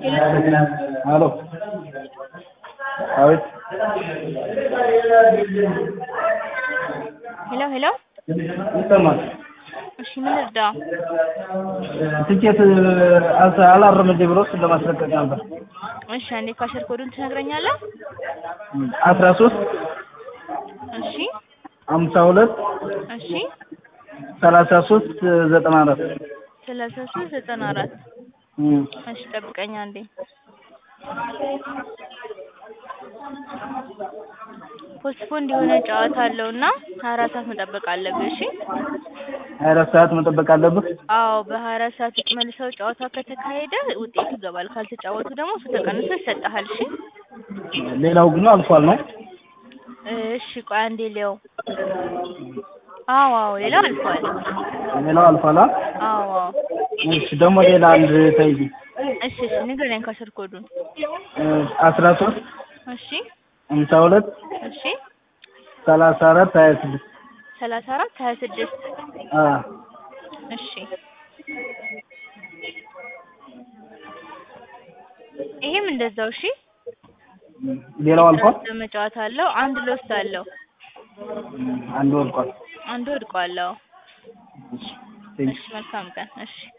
ሄሎ አቤት ሄሎ ሄሎ ይሰማል። እሺ ምን ልርዳ? ትኬት አልተ- አላረመልኝ ብሎ እሱን ለማስለቀቅ ነበር። እሺ አንዴ ካሸር ኮዱን ትነግረኛለህ? አስራ ሶስት እሺ ሀምሳ ሁለት እሺ ሰላሳ ሶስት ዘጠና አራት ሰላሳ ሶስት ዘጠና አራት እሺ ጠብቀኝ አንዴ ፖስትፖንድ የሆነ ጨዋታ አለው እና ሀያ አራት ሰዓት መጠበቅ አለብህ እሺ ሀያ አራት ሰዓት መጠበቅ አለብህ። አዎ በሀያ አራት ሰዓት ውስጥ መልሰው ጨዋታ ከተካሄደ ውጤት ይገባል ካልተጫወቱ ደግሞ እሱ ተቀንሶ ይሰጥሃል እሺ ሌላው ግን አልፏል ነው። እሺ ቆይ አንዴ ሊያው አዎ አዎ ሌላው አልፏል ሌላው አልፏል። አ? አዎ አዎ እሺ ደግሞ ሌላ አንድ ተይዚ እሺ እሺ ንገረኝ ካሸር ኮዱን አስራ ሶስት እሺ ሀምሳ ሁለት እሺ ሰላሳ አራት ሀያ ስድስት ሰላሳ አራት ሀያ ስድስት አ እሺ ይሄም እንደዛው እሺ ሌላው አልፏል። መጫወት አለው አንድ ሎስት አለው አንዱ ወድቋል። አንዱ ወድቋል አዎ እሺ ቴንክ እሺ መልካም ቀን እሺ